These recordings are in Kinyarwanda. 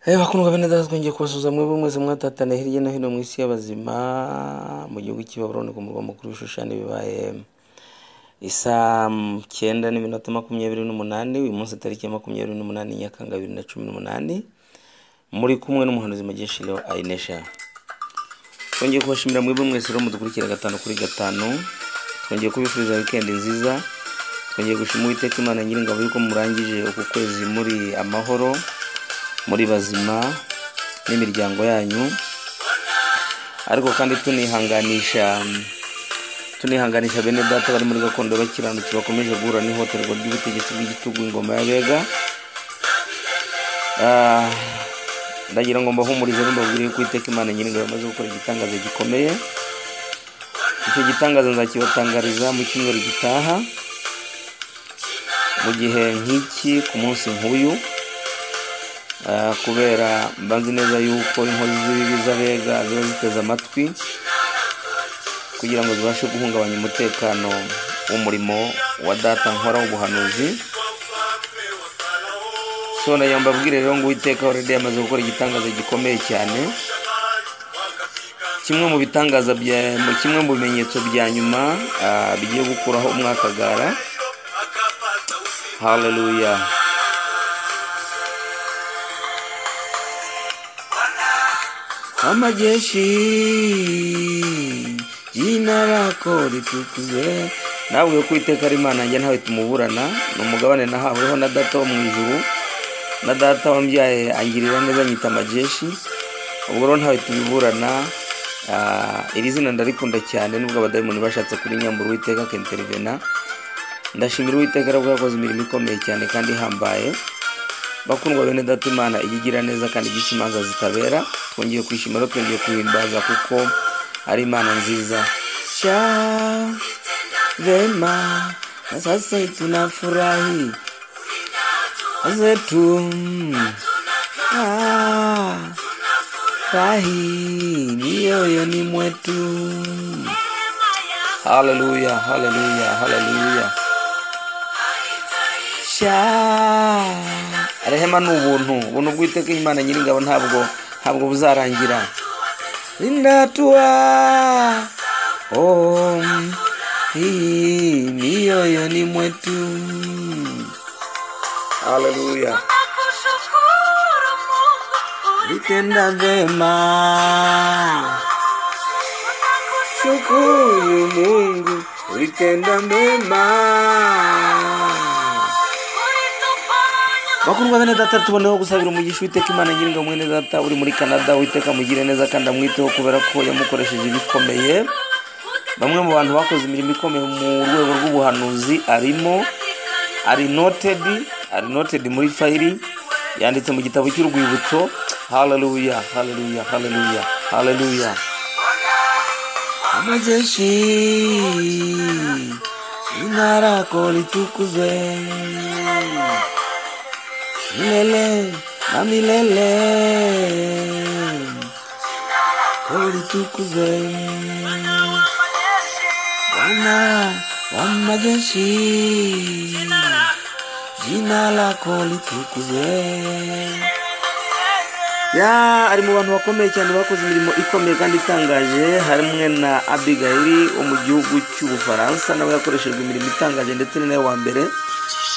Bakundwa bene data twongeye kubasuhuza mwebwe mwese mwatataniye hirya no hino mu isi y'abazima mu gihugu cy'Ibabuloni ku murwa mukuru w'Ishushani bibaye isaa cyenda n'iminota makumyabiri n'umunani uyu munsi tariki ya makumyabiri n'umunani Nyakanga bibiri na cumi n'umunani muri kumwe n'umuhanuzi Mugisha Leo Ainesha twongeye kubashimira mwebwe mwese rero mudukurikira gatanu kuri gatanu twongeye kubifuriza wikendi nziza twongeye gushima Uwiteka Imana Nyiringabo yuko murangije uku kwezi muri amahoro muri bazima n'imiryango yanyu ariko kandi tunihanganisha tunihanganisha bene data bari muri gakondo bakiranutse bakomeje guhura n'ihohoterwa ry'ubutegetsi bw'igitugu ingoma y'abega Ah, ndagira ngo mbahumurize mbabwire yuko iteka imana nyiringabo yamaze gukora igitangazo gikomeye icyo gitangazo nzakibatangariza mu cyumweru gitaha mu gihe nk'iki ku munsi nk'uyu Ah, kubera mbazi neza yuko inkozi z'ibibi z'abega ziba ziteze amatwi kugira ngo zibashe guhungabanya umutekano w'umurimo wa data nkora w'ubuhanuzi so nayo mbabwire rero ngo uwiteka already yamaze gukora igitangazo gikomeye cyane kimwe mu bitangaza bya mu kimwe mu bimenyetso bya nyuma ah, bigiye gukuraho umwakagara haleluya amajeshi y'intarako ritukuze nabwiwe ko iteka ari imana yanjye ntawe tumuburana ni umugabane nahaweho na data wo mu ijuru na data wambyaye angirira neza nyita amajeshi ubwo rero ntawe tubiburana Ah, iri zina ndarikunda cyane nubwo abadayimoni bashatse kurinyambura uwiteka akinterivena ndashimira uwiteka rero ko yakoze imirimo ikomeye cyane kandi ihambaye bakundwa bene data imana ijya igira neza kandi igice imanza zitabera twongeye kwishima rero twongeye guhimbaza kuko ari imana nziza sha vema na sasa tunafurahi zetu Ah, rahi mioyoni mwetu haleluya haleluya haleluya sha rehema ni ubuntu ubuntu bw'iteka imana nyiringabo ntabwo ntabwo buzarangira rindatuwa om hii mioyoni mwetu haleluya vitenda vema shukuru mungu vitenda vema bakundwa bene data tuboneho gusabira umugisha uwiteka imana nyiringa mwene data uri muri canada uwiteka amugire neza kandi amwiteho kubera ko yamukoresheje ibikomeye bamwe mu bantu bakoze imirimo ikomeye mu rwego rw'ubuhanuzi arimo ari noted ari noted muri fayiri yanditse mu gitabo cy'urwibutso haleluya haleluya haleluya haleluya amajeshi intarako ritukuze milele na milele kulitukuze Bwana wa majeshi, jina lako litukuzwe. Ya ari mu bantu bakomeye cyane bakoze imirimo ikomeye kandi itangaje hamwe na Abigail wo mu gihugu cy'Ubufaransa nawe yakoreshejwe imirimo itangaje ndetse ni nawe wa mbere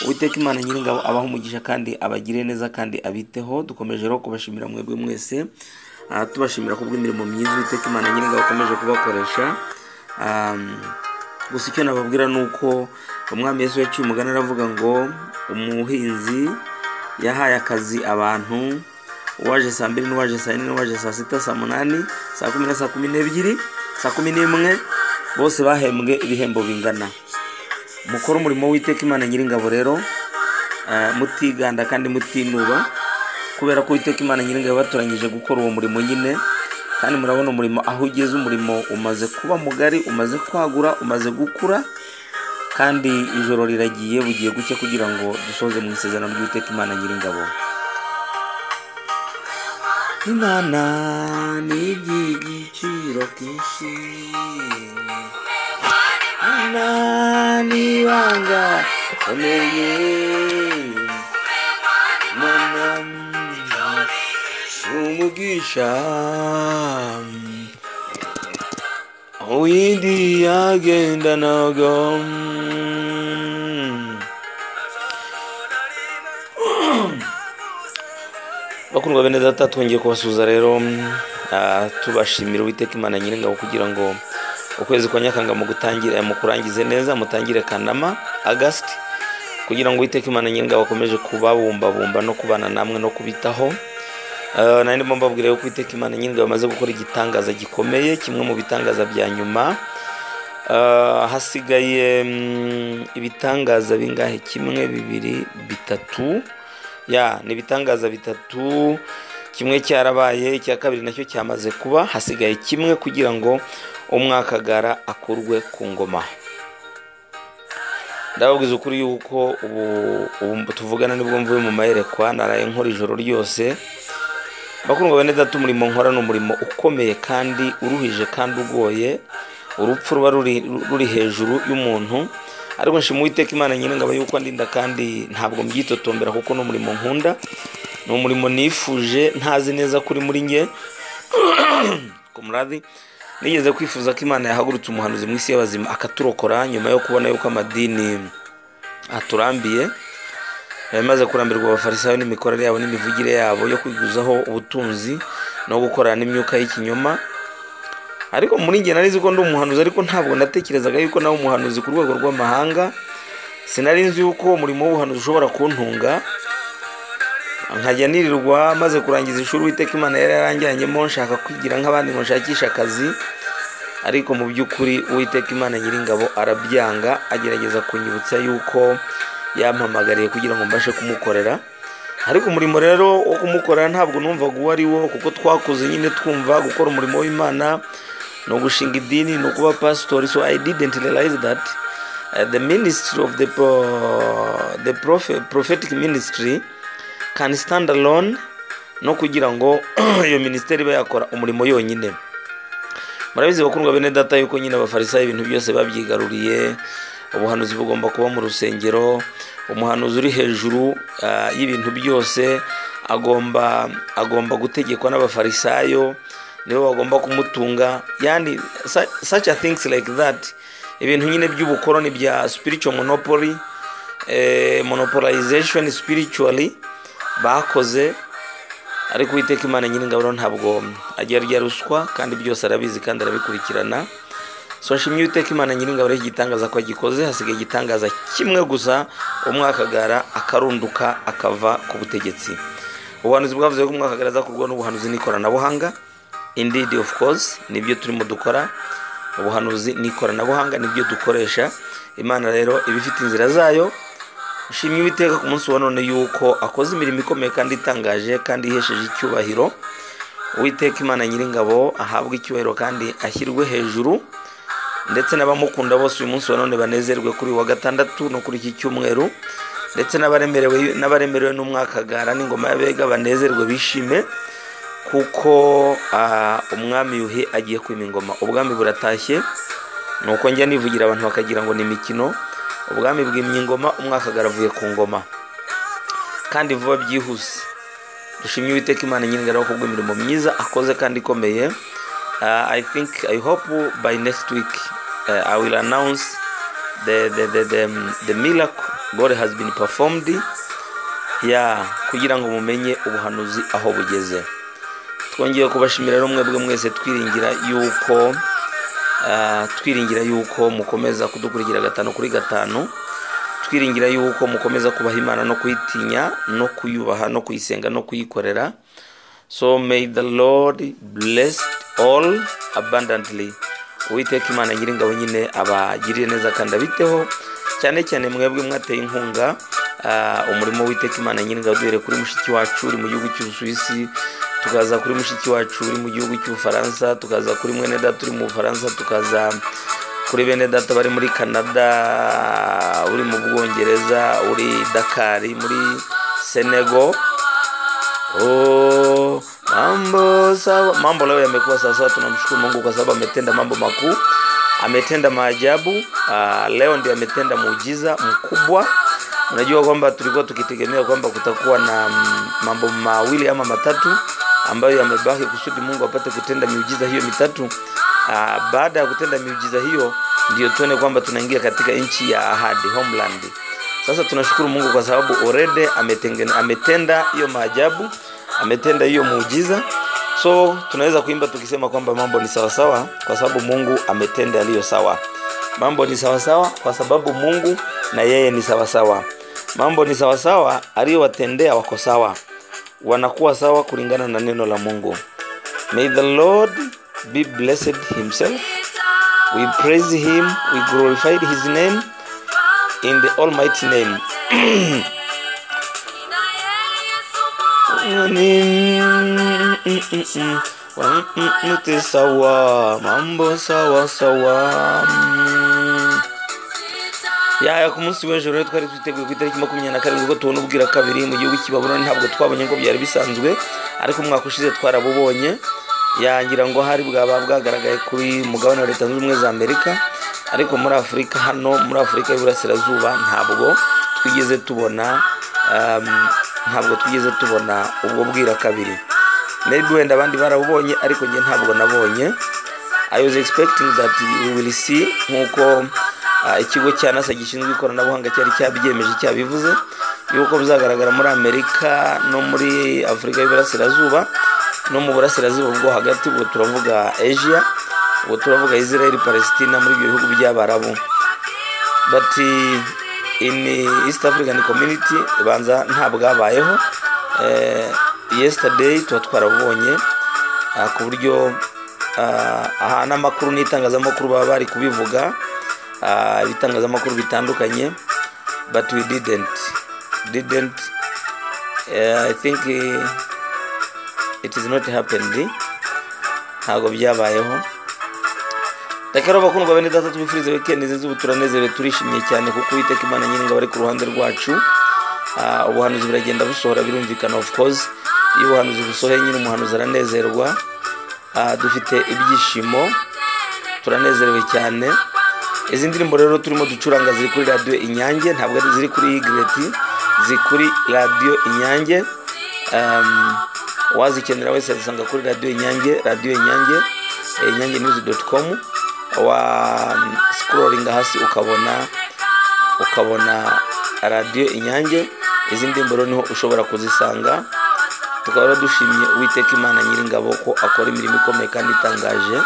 Uwiteka Imana Nyiringabo abaho umugisha kandi abagire neza kandi abiteho dukomeje rero kubashimira mwebwe mwese Ah, tubashimira ku bw'imirimo myiza Uwiteka Imana Nyiringabo akomeje kubakoresha Ah, gusa icyo nababwira ni uko umwami Yesu yaciye umugani aravuga ngo umuhinzi yahaye akazi abantu uwaje saa mbiri n'uwaje saa yine n'uwaje saa sita saa munani saa kumi na saa kumi n'ebyiri saa kumi n'imwe bose bahembwe ibihembo bingana mukore umurimo w'iteka imana nyiringabo rero eh, mutiganda kandi mutinuba kubera ko uwiteka imana nyiringabo batoranyije gukora uwo murimo nyine kandi murabona umurimo aho ugeze umurimo umaze kuba mugari umaze kwagura umaze gukura kandi ijoro riragiye bugiye gucya kugira ngo dusoze mu isezerano ry'uwiteka imana nyiringabo imana ni iby'igiciro kinshi nanibanga umenye umugisha uyindi yagendanaga bakundwa bene data twongeye kubasuhuza rero ah, tubashimira uwiteka imana nyiringabo kugira ngo ukwezi kwa nyakanga mu gutangira eh, mu kurangize neza mutangire kanama agasiti kugira ngo uwiteka imana nyiringabo akomeze kubabumbabumba no kubana namwe no kubitaho Ah, nari ndimo mbabwira yuko uwiteka imana nyiringabo amaze gukora igitangaza gikomeye kimwe mu bitangaza bya nyuma Ah, hasigaye mm, ibitangaza bingahe kimwe bibiri bitatu ya ni ibitangaza bitatu kimwe cyarabaye icya kabiri nacyo cyamaze kuba hasigaye kimwe kugira ngo umwakagara akurwe ku ngoma ndababwiza ukuri yuko ubu ubu tuvugana nibwo mvuye mu mayerekwa naraye nkora ijoro ryose bakundwa bene data umurimo nkora ni umurimo ukomeye kandi uruhije kandi ugoye urupfu ruba ruri ruri hejuru y'umuntu ariko nshima uwiteka imana nyir'ingabo yuko andinda kandi ntabwo mbyitotombera kuko ni umurimo nkunda ni umurimo nifuje ntazi neza kuri muri nge kumuradi nigeze kwifuza ko imana yahagurutse umuhanuzi mu isi y'abazima akaturokora nyuma yo kubona yuko amadini aturambiye abamaze kurambirwa abafarisayo n'imikorere yabo n'imivugire yabo yo kwiguzaho ubutunzi no gukorana n'imyuka y'ikinyoma ariko muri njye nari nzi ko ndi umuhanuzi ariko ntabwo natekerezaga yuko nawe umuhanuzi ku rwego rw'amahanga sinari nzi yuko umurimo w'ubuhanuzi ushobora kuntunga nkajya nirirwa maze kurangiza ishuri witeka imana yari yarangiranyemo nshaka kwigira nk'abandi ngo nshakishe akazi ariko mu by'ukuri uwiteka imana nyiringabo arabyanga agerageza kunyibutsa yuko yampamagariye kugira ngo mbashe kumukorera ariko umurimo rero wo kumukorera ntabwo numvaga uwo ari wo kuko twakuze nyine twumva gukora umurimo w'imana ni ugushinga idini ni ukuba pasitori so i didn't realize that uh, the ministry of the, pro, the prophet, prophetic ministry can stand alone no kugira ngo iyo minisiteri ibe yakora umurimo yonyine murabizi bakundwa bene data yuko nyine abafarisayo ibintu byose babyigaruriye ubuhanuzi bugomba kuba mu rusengero umuhanuzi uri hejuru ah, y'ibintu byose agomba agomba gutegekwa n'abafarisayo nibo bagomba kumutunga yani su- such a things like that ibintu nyine by'ubukoroni bya spiritual monopoly eh, monopolization spiritually bakoze ariko uwiteka imana nyiringabo rero ntabwo agira rya ruswa kandi byose arabizi kandi arabikurikirana so nshimye uwiteka imana nyiringabo rero igitangaza ko agikoze hasigaye igitangaza kimwe gusa umwakagara akarunduka akava ku butegetsi ubuhanuzi bwavuze ko umwakagara aza kurwa n'ubuhanuzi n'ikoranabuhanga indeed of course nibyo turimo dukora ubuhanuzi n'ikoranabuhanga nibyo dukoresha imana rero iba ifite inzira zayo nshimye uwiteka ku munsi wa none yuko akoze imirimo ikomeye kandi itangaje kandi ihesheje icyubahiro uwiteka imana nyiringabo ahabwe icyubahiro kandi ashyirwe hejuru ndetse n'abamukunda bose uyu munsi wa none banezerwe kuri uyu wa gatandatu no kuri iki cyumweru ndetse n'abaremerewe n'abaremerewe n'umwakagara n'ingoma y'abega banezerwe bishime kuko ah, umwami yuhi agiye kwima ingoma ubwami buratashye nuko njya nivugira abantu bakagira ngo ni imikino ubwami bwimye ingoma umwakagara avuye ku ngoma kandi vuba byihuse dushimye uwiteka imana nyir'ingaraho kubw'imirimo myiza akoze kandi ikomeye uh, i think i hope by next week uh, i will announce the, the, the, the, the miracle god has been performed yeah, kugira ngo mumenye ubuhanuzi aho bugeze twongeye kubashimira rero mwebwe mwese twiringira yuko ah, twiringira yuko mukomeza kudukurikira gatanu kuri gatanu twiringira yuko mukomeza kubaha imana no kuyitinya no kuyubaha no kuyisenga no kuyikorera so may the lord bless all abundantly uwiteka imana nyiringabo nyine abagirire neza kandi abiteho cyane cyane mwebwe mwateye inkunga ah, umurimo w'iteka imana nyiringabo duhere kuri mushiki wacu uri mu gihugu cy'ubusuwisi tukaza kuri mushiki wacu uri mu gihugu cy'ubufaransa tukaza kuri mwene data uri mu bufaransa tukaza kuri bene data bari muri canada uri mu bwongereza uri dakari muri senego Oh, mambo sawa mambo leo yamekuwa sawa sawa tunamshukuru mungu kwa sababu ametenda mambo makuu ametenda maajabu uh, leo ndio ametenda muujiza mkubwa unajua kwamba tulikuwa tukitegemea kwamba kutakuwa na mm, mambo mawili ama matatu ambayo yamebaki kusudi Mungu apate kutenda miujiza hiyo mitatu. Ah, baada ya kutenda miujiza hiyo ndiyo tuone kwamba tunaingia katika nchi ya ahadi homeland. Sasa tunashukuru Mungu kwa sababu already ametengene, ametenda hiyo maajabu, ametenda hiyo muujiza. So tunaweza kuimba tukisema kwamba mambo ni sawasawa kwa sababu Mungu ametenda yaliyo sawa. Mambo ni sawasawa kwa sababu Mungu na yeye ni sawasawa. Mambo ni sawasawa, aliyowatendea wako sawa, wanakuwa sawa kulingana na neno la Mungu. May the Lord be blessed himself. We praise him, we glorified his name in the almighty name. Wote sawa, mambo sawa sawa. Yaya ku munsi w'ejo rero twari twiteguye ku itariki makumyabiri na karindwi ko tubona ubwira kabiri mu gihugu cy'ibabuloni ntabwo twabonye ngo byari bisanzwe ariko umwaka ushize twarabubonye yangira ngo hari bwaba bwagaragaye kuri mugabane wa leta zunze ubumwe za amerika ariko muri afurika hano muri afurika y'iburasirazuba ntabwo twigeze tubona um, ntabwo twigeze tubona ubwo bwira kabiri maybe wenda abandi barabubonye ariko njye ntabwo nabonye i was expecting that we will see nk'uko ah, ikigo cya nasa gishinzwe ikoranabuhanga cyari cyabyemeje cyabivuze yuko bizagaragara muri amerika no muri afurika y'iburasirazuba no mu burasirazuba bwo hagati ubwo turavuga asia ubwo turavuga israel palestina muri ibyo bihugu by'abarabu but eh, in eh, east african community banza nta bwabayeho Eh, yesterday tuba twarabubonye ah, ku buryo ah, aha n'amakuru n'itangazamakuru baba bari kubivuga ah, ibitangazamakuru bitandukanye but we didn't didn't eh, i think eh, it is not happened ntabwo byabayeho reka rero bakundwa bene data tubifurize weekend nziza ubu turanezerewe turishimye cyane kuko uwiteka imana nyir'ingabo ari ku ruhande rwacu Ah, ubuhanuzi buragenda busohora birumvikana of course iyo ubuhanuzi busohoye nyine umuhanuzi aranezerwa Ah, dufite ibyishimo turanezerewe cyane izi ndirimbo rero turimo ducuranga ziri kuri radiyo inyange ntabwo ari ziri kuri igreti ziri kuri radiyo inyange um, wazikenera wese azisanga kuri radiyo inyange radiyo inyange eh, inyange news dot com wa sikororinga hasi ukabona ukabona radiyo inyange izi ndirimbo rero niho ushobora kuzisanga tukaba rero dushimye uwiteka imana nyiringabo ko akora imirimo ikomeye kandi itangaje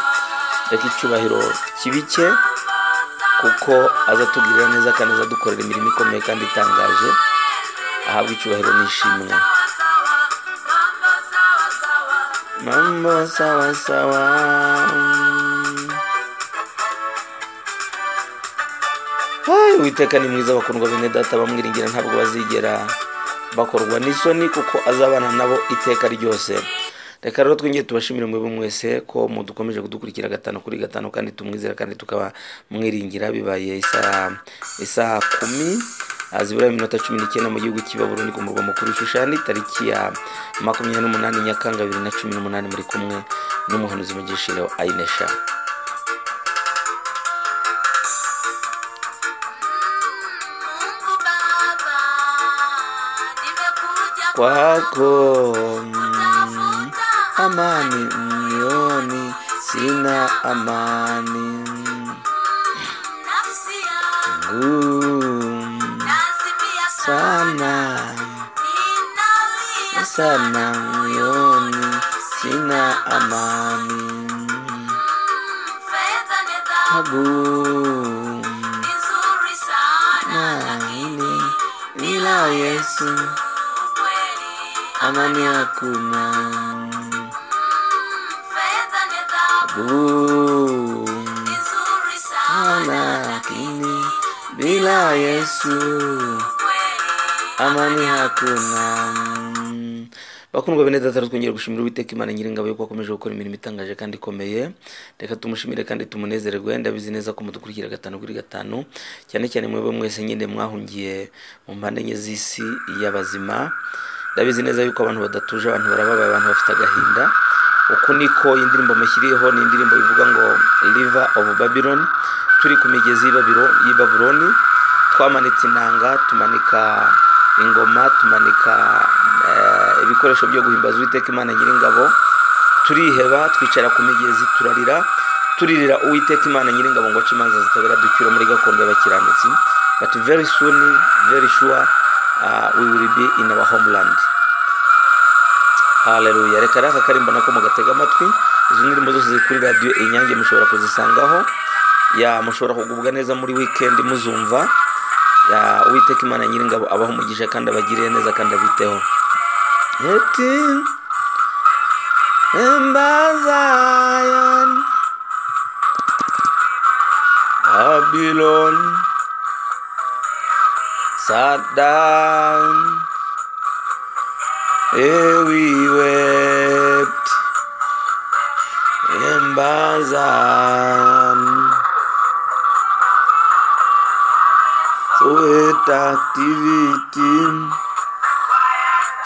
reka icyubahiro kibike kuko azatugirira neza kandi azadukorera imirimo ikomeye kandi itangaje ahabwa icyubahiro n'ishimwe mambo sawa sawa Hai, uwiteka ni mwiza bakundwa bene data bamwiringira ntabwo bazigera bakorwa n'isoni kuko azabana nabo iteka ryose reka rero twingiye tubashimire mwebwe mwese ko mudukomeje kudukurikira gatanu kuri gatanu kandi tumwizera kandi tukaba mwiringira bibaye isaa isaa kumi ah, zibura iminota cumi n'icyenda mu gihugu cy'i Babuloni ku murwa mukuru Shushani tariki ya makumyabiri n'umunani Nyakanga bibiri na cumi n'umunani muri kumwe n'umuhanuzi mugisha Leo Ainesha Mungu Baba, nimekuja kwako mm, amani moyoni, sina amani nafsi yangu, ngumu nazimia sana ninalia sana moyoni, sina amani fedha ni dhahabu abu nzuri sana, naini bila Yesu kweli amani hakuna fedha ni dhahabu abu nzuri sana, lakini bila Yesu kweli amani hakuna Mm. bakundwa bene data twongera gushimira uwiteka imana nyiringabo yuko akomeje gukora imirimo itangaje kandi ikomeye reka tumushimire kandi tumunezerwe ndabizi neza ko mudukurikira gatanu kuri gatanu cyane cyane mwebwe mwese nyine mwahungiye mu mpande enye z'isi y'abazima ndabizi neza yuko abantu badatuje abantu barababaye abantu bafite agahinda uku niko iyi ndirimbo mushyiriyeho ni indirimbo ivuga ngo river of babylon turi ku migezi y'i Babiro- y'i babuloni twamanitse inanga tumanika ingoma tumanika eh, ibikoresho byo guhimbaza uwiteka imana nyiringabo turiheba twicara ku migezi turarira turirira uwiteka imana nyiringabo ngo ace imanza zitabera ducyura muri gakondo y'abakiranutsi but very soon very sure uh, we will be in our homeland haleluya reka rero aka karimbo nako mugatega amatwi izo ndirimbo zose ziri kuri radiyo inyange mushobora kuzisangaho ya mushobora kugubwa neza muri wikendi muzumva ya uwiteka imana nyiringabo abaho umugisha kandi abagiriye neza kandi abiteho eti embazayan babilon sat down here we wept in Bazan. Sweet activity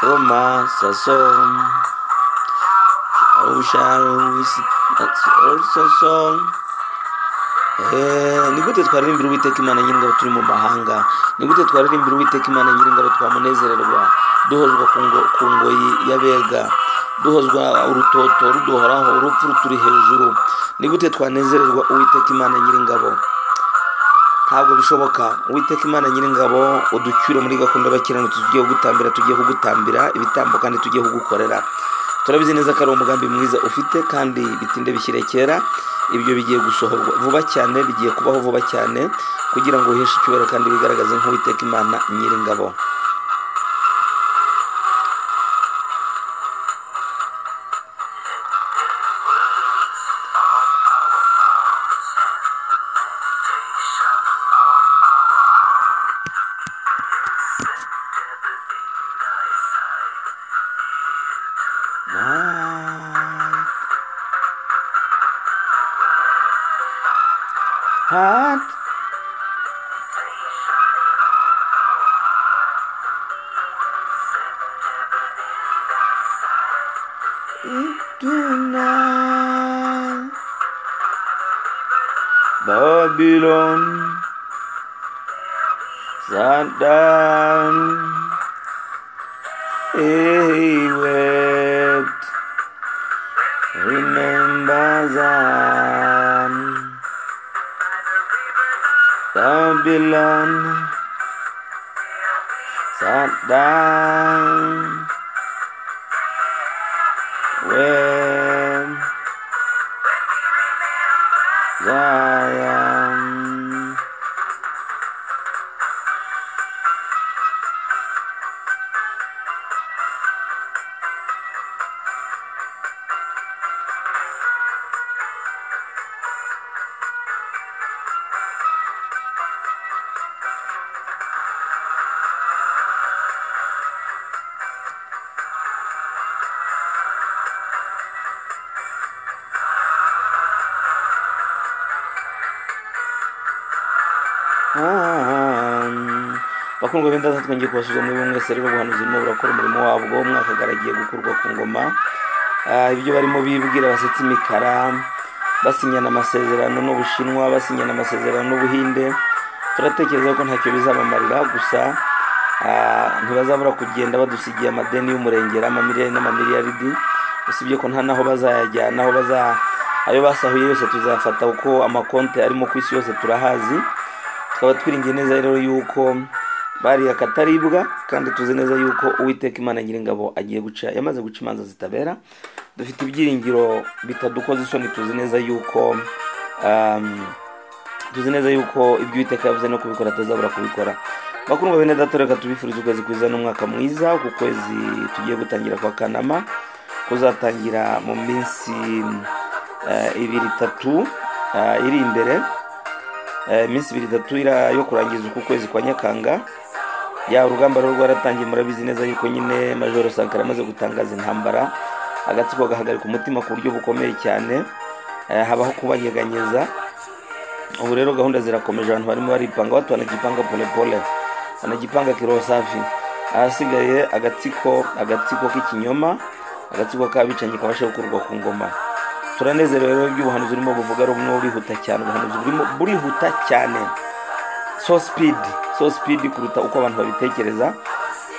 from us song. How shall we sing? That's also song. Eh, ni gute twaririmbira uwiteka imana nyiringabo turi mu mahanga ni gute twaririmbira uwiteka imana nyiringabo twamunezererwa duhozwa ku ngo- ku ngoyi y'abega duhozwa urutoto ruduhoraho urupfu ruturi hejuru ni gute twanezererwa uwiteka imana nyiringabo ntabwo bishoboka uwiteka imana nyiringabo uducyure muri gakondo y'abakiranutsi tugiye kugutambira tugiye kugutambira ibitambo kandi tugiye kugukorera turabizi neza ko ari umugambi mwiza ufite kandi bitinde bishyire kera ibyo bigiye gusohorwa vuba cyane bigiye kubaho vuba cyane kugira ngo uheshe icyubahiro kandi wigaragaze nk'uwiteka imana nyiringabo night. Heart. Tonight. Babylon. Sat down. He wept. Remember Zion, Babylon sat down when Zion. bakundwa b'indaza twongeye kubasubiza muri bimwe mwese rero ubuhanuzi burimo burakora umurimo wabwo umwaka agaragiye gukurwa ku ngoma Ah, ibyo barimo bibwira basetsa imikara basinyana amasezerano n'ubushinwa basinyana amasezerano n'ubuhinde turatekereza ko ntacyo bizabamarira gusa ah, ntibazabura kugenda badusigiye amadeni y'umurengera amamiliyari n'amamiliyaridi usibye ko nta n'aho bazayajyana aho baza ayo basahuye yose tuzayafata kuko amakonti arimo ku isi yose turahazi tukaba twiringiye neza rero yuko bariya kataribwa kandi tuzi neza yuko uwiteka imana nyiringabo agiye guca yamaze guca imanza zitabera dufite ibyiringiro bitadukoza isoni tuzi neza yuko um, tuzi neza yuko ibyo uwiteka yavuze no kubikora atazabura kubikora bakundwa bene data reka tubifurize ukwezi kwiza n'umwaka mwiza ku kwezi tugiye gutangira kwa kanama kuzatangira mu minsi uh, ibiri itatu uh, iri imbere Eh, iminsi ibiri itatu ira- yo kurangiza uku kwezi kwa nyakanga ya urugamba rero rwaratangiye murabizi neza yuko nyine majoro sankara amaze gutangaza intambara agatsiko gahagarika umutima ku buryo bukomeye cyane Eh, habaho kubanyeganyeza ubu rero gahunda zirakomeje abantu barimo baripanga watu wanajipanga polepole wanajipanga kiroho safi ahasigaye agatsiko agatsiko k'ikinyoma agatsiko k'abicanyi kabasha gukurwa ku ngoma turanezerewe rero iby'ubuhanuzi urimo buvuga ari bumwe burihuta cyane ubuhanuzi burimo burihuta cyane so speed so speed kuruta uko abantu babitekereza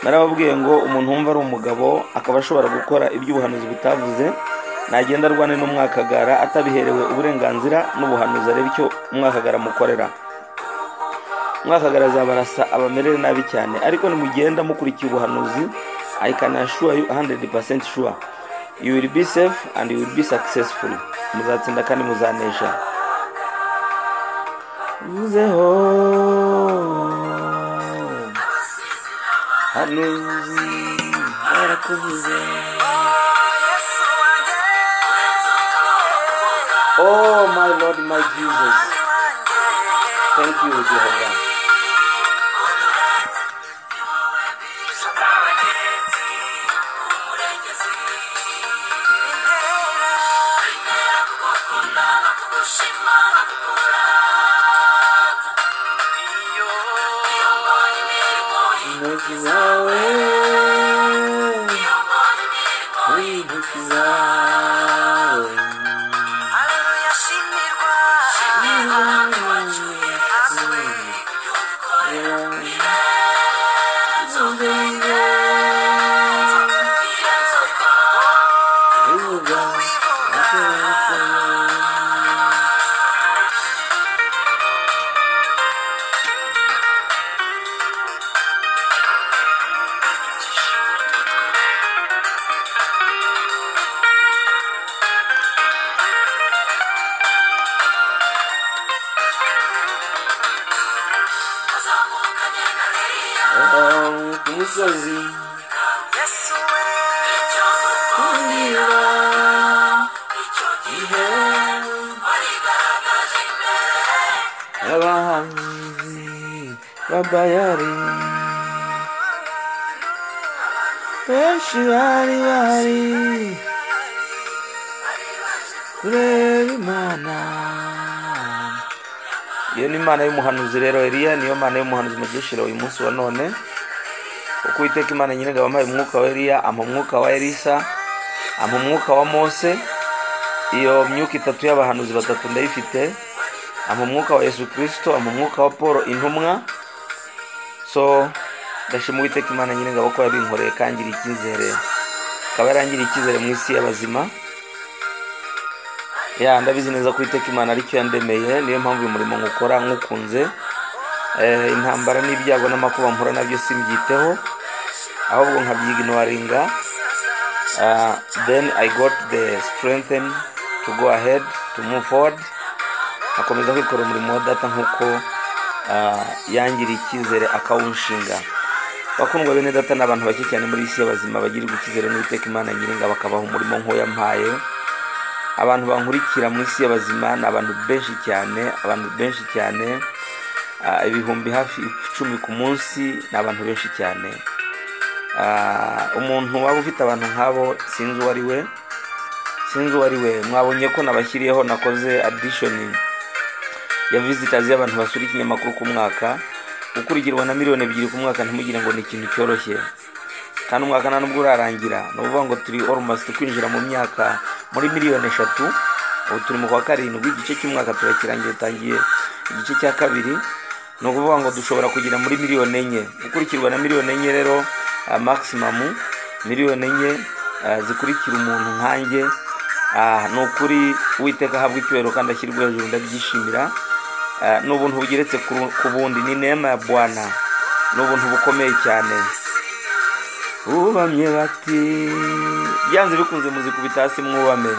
narababwiye ngo umuntu wumva ari umugabo akaba ashobora gukora iby'ubuhanuzi butavuze nagenda arwane n'umwakagara atabiherewe uburenganzira n'ubuhanuzi arebe icyo umwakagara amukorera umwakagara azabarasa abamerere nabi cyane ariko nimugenda mukurikiye ubuhanuzi i can assure you 100% sure you will be safe and you will be successful muzatsinda kandi muzanesha uzeho hanuzi barakuvuze oh my lord my jesus thank you jehova intoki zawe intoki zawe ku musozi kundira Gihe warigaragaje imbere abahanzi b'abayari benshi bari bari kureba imana iyo ni imana y'umuhanuzi rero eliya niyo mana y'umuhanuzi mugishira uyu munsi wa none kuko uwiteka imana nyir'ingabo yamuhaye umwuka wa eliya ampa umwuka wa elisa ampa umwuka wa mose iyo myuka itatu y'abahanuzi batatu ndayifite ampa umwuka wa yesu kirisito ampa umwuka wa paul intumwa so ndashima uwiteka imana nyir'ingabo ko yabinkoreye kangiriye icyizere akaba yarangiriye icyizere mu isi y'abazima ya ndabizi neza ko uwiteka imana aricyo yandemeye niyo mpamvu uyu murimo nkukora nkukunze Eh, intambara n'ibyago n'amakuba mpura nabyo simbyiteho ahubwo nkabyiga inwaringa uh, then I got the strength to go ahead to move forward akomeza kwikora umurimo wa data nk'uko uh, yangiriye icyizere akawunshinga bakundwa bene data ni abantu bake cyane muri isi y'abazima bagirirwa icyizere n'uwiteka imana nyiringa bakabaha umurimo nk'uwo yampaye abantu bankurikira mu isi y'abazima ni abantu benshi cyane abantu benshi cyane ah, ibihumbi hafi icumi ku munsi ni abantu benshi cyane Ah, umuntu waba ufite abantu nk'abo sinzi uwo ari we sinzi uwo ari we mwabonye ko nabashyiriyeho nakoze adishoni ya visitazi y'abantu basura ikinyamakuru ku mwaka ukurikirwa na miliyoni ebyiri ku mwaka ntimugire ngo ni ikintu cyoroshye kandi umwaka nta nubwo urarangira ni ukuvuga ngo turi almost kwinjira mu myaka muri miliyoni eshatu ubu turi mu kwa karindwi igice cy'umwaka turakirangiye tangiye igice cya kabiri ni ukuvuga ngo dushobora kugira muri miliyoni enye gukurikirwa na miliyoni enye rero ah, maximum miliyoni enye ah, zikurikira umuntu nkanjye ah, ni ukuri uwiteka ahabwa icyubahiro kandi ashyirwa hejuru ndabyishimira Ah, ni ubuntu bugeretse ku- ku bundi ni nema ya bwana ni ubuntu bukomeye cyane bubamye bati byanze bikunze muzikubita hasi mwubame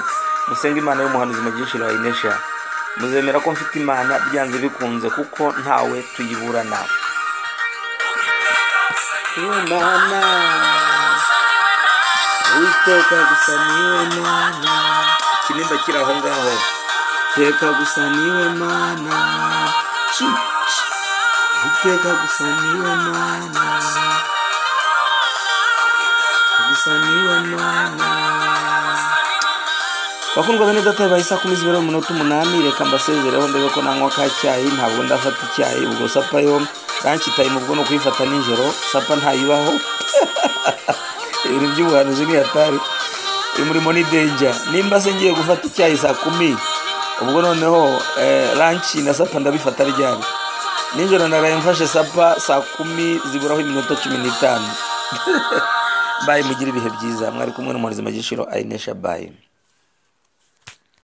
musenge imana y'umuhanuzi mugishira wayinesha muzemera ko mfite imana byanze bikunze kuko ntawe tuyiburana imana witeka gusa niwe mana kinimba kiri aho ngaho teka gusa niwe mana Chi, chi. witeka gusa niwe mana gusa niwe mwana bakundwa bene data bibaye saa kumi zibera umunota umunani reka mbasezereho ndebe ko nanywa ka cyayi ntabwo ndafata icyayi ubwo sapa yo ranshi tayime ubwo ni ukuyifata nijoro sapa ntayibaho ibintu by'ubuhanuzi ni hatari uyu murimo ni denja nimba se ngiye gufata icyayi saa kumi ubwo noneho eh, ranshi na sapa ndabifata ryari nijoro naraye mfashe sapa saa kumi ziburaho iminota cumi n'itanu bayi mugire ibihe byiza mwari kumwe n'umuhanzi magishiro ayinesha bayi